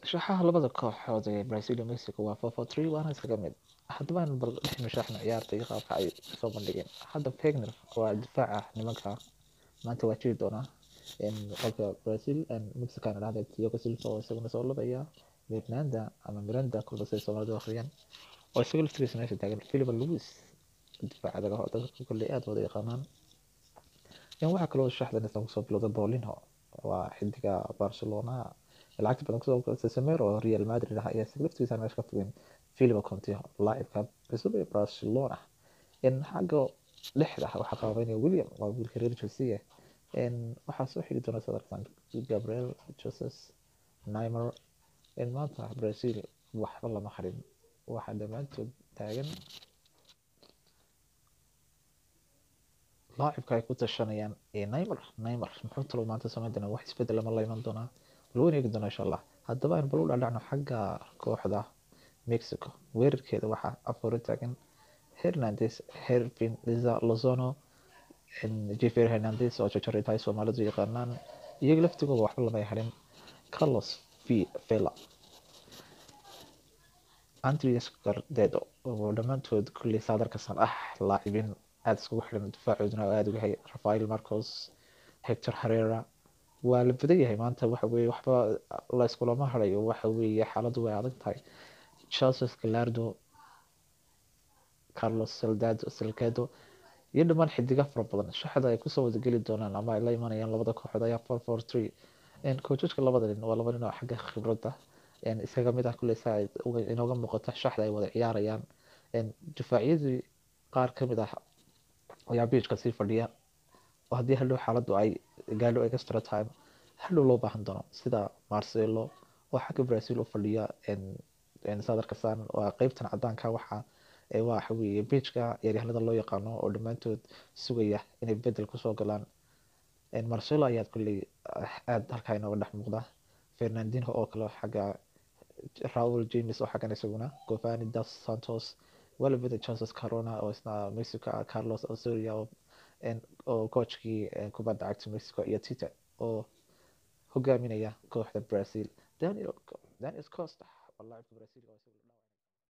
shaxaha labada kooxood ee Brazil iyo Mexico waa 4-4-3 waana iskaga mid haddaba aan bal dhex mushaxna ciyaarta iyo qaabka ay soo bandhigeen hadda Fegner waa difaaca nimanka maanta waa jiri doonaa qolka Brazil and Mexico aan dhahday Thiago Silva oo isaguna soo labaya Miranda ama Miranda kulba say Soomaalidu akhriyaan oo isaga laftigiisa meesha taagan Philip Luis difaaca daga dadka kulli aad wada yaqaanaan in waxaa kaloo shaxdan isla kusoo bilowda Paulinho waa xidiga Barcelona lacagta badan kusoo goostay Samir oo Real Madrid ah ayaa isaga laftigiisa meesha ka fogeen Philip Coutinho laacibka cusub ee Barcelona in xagga lixda waxaa qabanaya William waa wiilka reer Chelsea in waxaa soo xigi doona sadarkan Gabriel Jesus Neymar in maanta Brazil waxba lama harin waxaa dhammaantood taagan laacibka ay ku tashanayaan ee Neymar Neymar muxuu talo maanta samayn doonaa wax isbedel lama la iman doonaa loo eegi doonaa insha allah haddaba aan bal u dhacno xagga kooxda Mexico weerarkeeda waxaa afar taagan Hernandez Hervin Lozano Javier Hernandez oo jajaray tahay Soomaalidu yaqaanaan iyaga laftigooda waxba lama harin Carlos Vela Andres Gardedo oo dhammaantood kulli saadarka san ah laacibin aada iskugu xiran difaacooduna aada uga hay Rafael Marcos Hector Herrera waa la badan yahay maanta waxa weeye waxba la iskulama harayo waxa weeye xaaladdu way adag tahay Joseph Gallardo Carlos Soldado Salgado iyo dhammaan xidiga fara badan shaxda ay kusoo wada geli doonaan ama ay la imanayaan labada kooxood ayaa four four three koojajka labada nin waa laba nin oo xagga khibradda isaga mid ah kulley saa inooga muuqata shaxda ay wada ciyaarayaan difaacyadii qaar ka mid ah ayaa biijka sii fadhiya oo haddii hadhow xaaladdu ay gaadho extra time hadhow loo baahan doono sida Marcelo oo xagga Brazil u fadhiya sadarka san waa qeybtan cadaanka waxa waxa weeye biijka ciyaaryahanada loo yaqaano oo dhammaantood sugaya inay bedel kusoo galaan Marcelo ayaa kulley aada halkaa inooga dhex muuqda Fernandinho oo kale xagga Raul James oo xaggan isaguna Giovanni dos Santos walibada Jesus Corona oo isna Mexico Carlos Osorio oo coachkii kubadda cagta Mexico iyo Tite oo hogaaminaya kooxda Brazil Daniel Daniel Costa oo laacibka Brazil